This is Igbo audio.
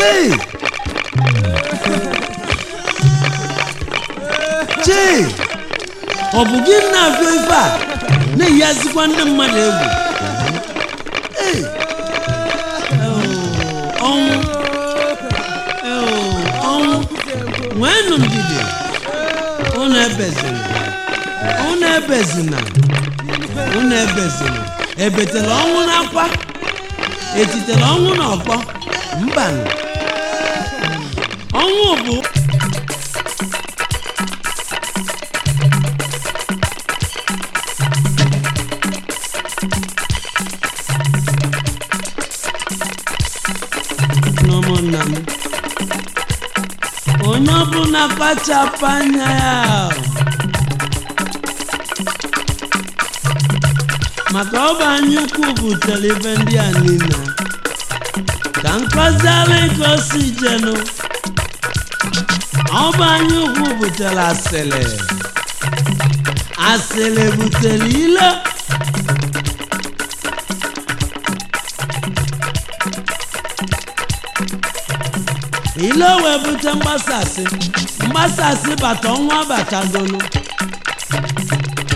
chei chei ọ bụ gị na-afịa ife a na-eyazikwa ndị mmadụ egwu Ei! Oh, ọnwụ Oh, ọnwụ nweenụ ndidi unu ebezina unu ebezina unu ebezina ebetela ọnwụ n'akwa etitela ọnwụ n'ọkpọ mbanụ ọnwụ bụ n'ụmụnna m onye ọbụla kpachapụ anya ya maka ọ bụ anya ukwu butere ibe ndị a niile ka nkọzi ala ka o si jenụ ọ bụ anya ukwu butere asịrị asịrị butere ilo ile wee bute mgbasasị mgbasasị bata ọnwa batagolu